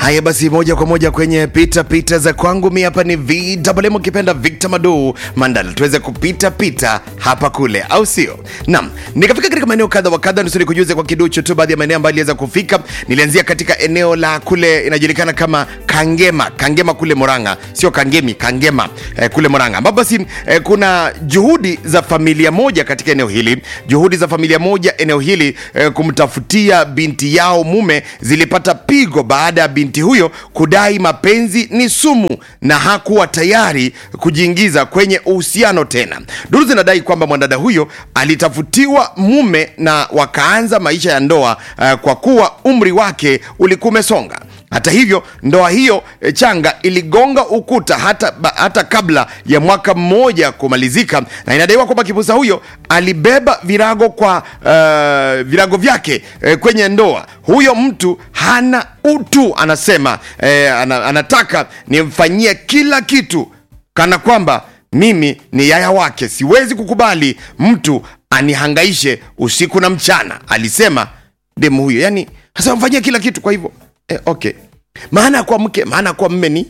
Haya basi, moja kwa moja kwenye pita pita za kwangu. Mi hapa ni VMM ukipenda Victor Madu Mandala, tuweze kupita pita hapa kule, au sio? Naam, nikafika katika maeneo kadha wa kadha, nusuri kujuze kwa kiduchu tu baadhi ya maeneo ambayo niliweza kufika. Nilianzia katika eneo la kule inajulikana kama Kangema, Kangema kule Murang'a, sio Kangemi, Kangema eh, kule Murang'a, ambapo basi eh, kuna juhudi za familia moja katika eneo hili, juhudi za familia moja eneo hili eh, kumtafutia binti yao mume zilipata pigo baada ya binti huyo kudai mapenzi ni sumu na hakuwa tayari kujiingiza kwenye uhusiano tena. Duru zinadai kwamba mwanadada huyo alitafutiwa mume na wakaanza maisha ya ndoa uh, kwa kuwa umri wake ulikuwa umesonga. Hata hivyo ndoa hiyo e, changa iligonga ukuta hata, ba, hata kabla ya mwaka mmoja kumalizika, na inadaiwa kwamba kipusa huyo alibeba virago kwa uh, virago vyake e, kwenye ndoa. Huyo mtu hana utu, anasema e, ana, anataka nimfanyie kila kitu kana kwamba mimi ni yaya wake. Siwezi kukubali mtu anihangaishe usiku na mchana, alisema demu huyo. Yani hasa mfanyia kila kitu, kwa hivyo Eh, okay. Maana kwa mke, maana kwa mme ni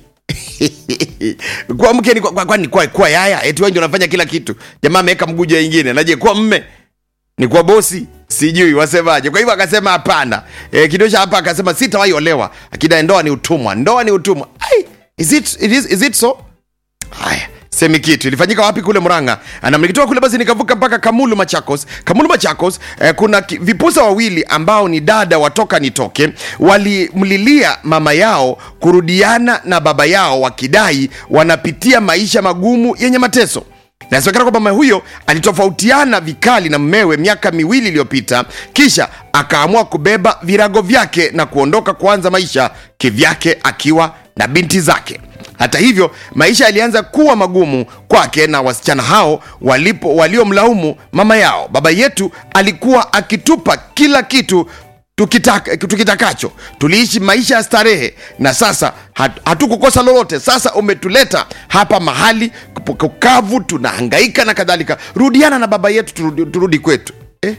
kwa mke ni kwa, kwa, kwa, kwa, kwa yaya eti wewe ndio unafanya kila kitu. Jamaa ameweka mguja ingine. Naje kwa mme ni kwa bosi, sijui wasemaje. Kwa hivyo akasema hapana. E, kidosha hapa akasema sitawahi olewa. Akidai ndoa ni utumwa. Ndoa ni utumwa. Ai, is it, it is, is it so? Haya semi kitu ilifanyika wapi kule Murang'a na nikitoka kule basi nikavuka mpaka Kamulu Machakos. Kamulu Machakos eh, kuna ki- vipusa wawili ambao ni dada watoka nitoke walimlilia mama yao kurudiana na baba yao wakidai wanapitia maisha magumu yenye mateso. Inasemekana kwamba mama huyo alitofautiana vikali na mmewe miaka miwili iliyopita, kisha akaamua kubeba virago vyake na kuondoka kuanza maisha kivyake akiwa na binti zake. Hata hivyo maisha yalianza kuwa magumu kwake na wasichana hao walipo waliomlaumu mama yao. Baba yetu alikuwa akitupa kila kitu tukitaka, tukitakacho. Tuliishi maisha ya starehe na sasa hat- hatukukosa lolote. Sasa umetuleta hapa mahali kukavu, tunahangaika na kadhalika. Rudiana na baba yetu, turudi, turudi kwetu eh?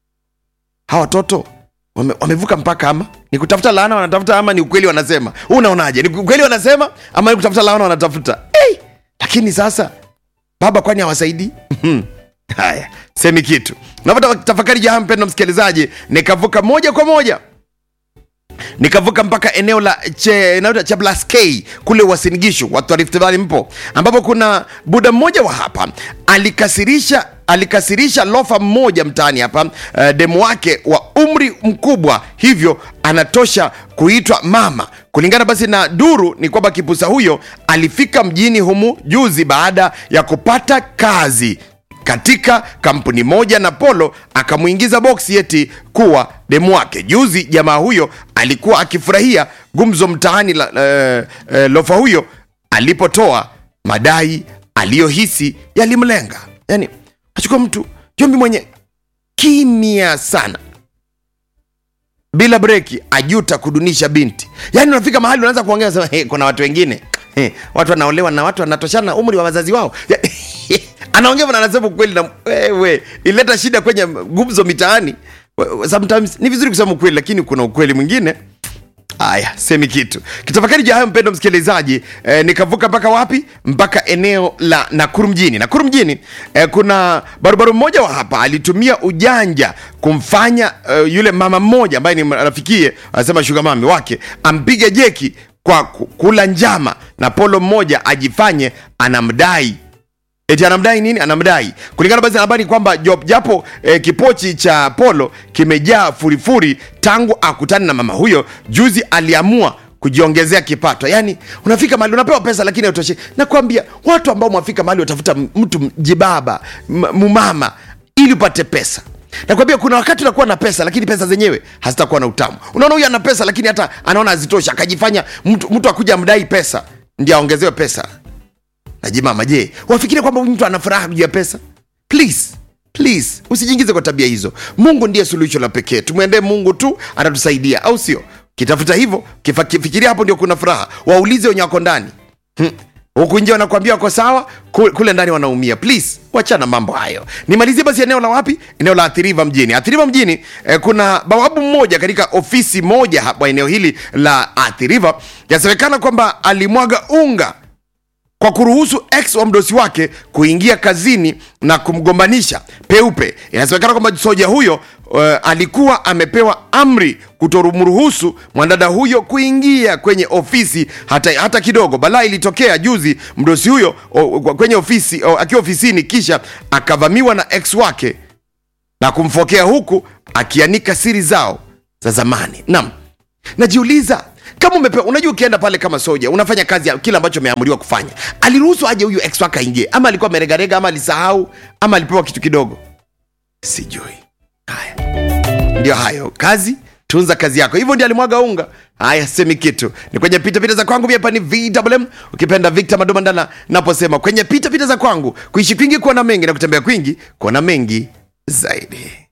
hawa watoto wame, wamevuka mpaka ama ni kutafuta laana wanatafuta ama ni ukweli wanasema Wewe unaonaje ni ukweli wanasema ama ni kutafuta laana wanatafuta hey! lakini sasa baba kwani hawasaidii haya semi kitu napata tafakari jaha mpendo msikilizaji nikavuka moja kwa moja nikavuka mpaka eneo la che, eneo la Chablaskei kule Wasingishu, watu wa Rift Valley mpo, ambapo kuna buda mmoja wa hapa alikasirisha alikasirisha lofa mmoja mtaani hapa uh, demu wake wa umri mkubwa, hivyo anatosha kuitwa mama. Kulingana basi na duru ni kwamba kipusa huyo alifika mjini humu juzi baada ya kupata kazi katika kampuni moja na Polo akamwingiza boksi eti kuwa demu wake. Juzi jamaa huyo alikuwa akifurahia gumzo mtaani la, eh, eh, lofa huyo alipotoa madai aliyohisi yalimlenga. Yani achukua mtu jombi mwenye kimya sana bila breki ajuta kudunisha binti. Yani unafika mahali unaanza kuongea sema, hey, kuna watu wengine hey, watu wanaolewa na watu wanatoshana umri wa wazazi wao anaongea na anasema ukweli, na wewe ileta shida kwenye gumzo mitaani. Sometimes ni vizuri kusema ukweli, lakini kuna ukweli mwingine Haya, semi kitu kitafakari juu ya hayo, mpendo msikilizaji. E, nikavuka mpaka wapi? Mpaka eneo la Nakuru mjini. Nakuru mjini e, kuna barubaru mmoja wa hapa alitumia ujanja kumfanya e, yule mama mmoja ambaye ni rafikie, anasema shuga mami wake ampige jeki kwa ku- kula njama na polo mmoja ajifanye anamdai eti anamdai nini? Anamdai kulingana basi na habari kwamba Job japo eh, kipochi cha Polo kimejaa furifuri tangu akutane na mama huyo juzi, aliamua kujiongezea kipato. Yani unafika mahali unapewa pesa lakini hautoshi. Nakwambia watu ambao mwafika mahali watafuta mtu jibaba m- mumama ili upate pesa nakwambia kuna wakati unakuwa na pesa lakini pesa zenyewe hazitakuwa na utamu. Unaona huyu ana pesa lakini hata anaona hazitoshi, akajifanya mtu, mtu akuja amdai pesa ndio aongezewe pesa najimama je wafikiri kwamba huyu mtu ana furaha juu ya pesa please please usijiingize kwa tabia hizo mungu ndiye suluhisho la pekee tumwendee mungu tu atatusaidia au sio kitafuta hivyo kifa- kifikiria hapo ndio kuna furaha waulize wenye wako ndani hmm. huku nje wanakuambia wako sawa ku- kule ndani wanaumia please wachana mambo hayo nimalizie basi eneo la wapi eneo la athiriva mjini athiriva mjini eh, kuna bawabu mmoja katika ofisi moja hapa eneo hili la athiriva yasemekana kwamba alimwaga unga kwa kuruhusu ex wa mdosi wake kuingia kazini na kumgombanisha peupe inasemekana kwamba soja huyo uh, alikuwa amepewa amri kutomruhusu mwanadada huyo kuingia kwenye ofisi hata, hata kidogo balaa ilitokea juzi mdosi huyo o, kwenye ofisi o, akiwa ofisini kisha akavamiwa na ex wake na kumfokea huku akianika siri zao za zamani nam najiuliza kama umepewa unajua ukienda pale kama soja unafanya kazi ya kile ambacho umeamuriwa kufanya aliruhusu aje huyu ex wake aingie ama alikuwa ameregarega ama alisahau ama alipewa kitu kidogo sijui haya ndio hayo kazi tunza kazi yako hivyo ndio alimwaga unga haya semi kitu ni kwenye pitapita za kwangu mi hapa ni vwm ukipenda victor madomandala naposema kwenye pitapita za kwangu kuishi kwingi kuona mengi na kutembea kwingi kuona mengi zaidi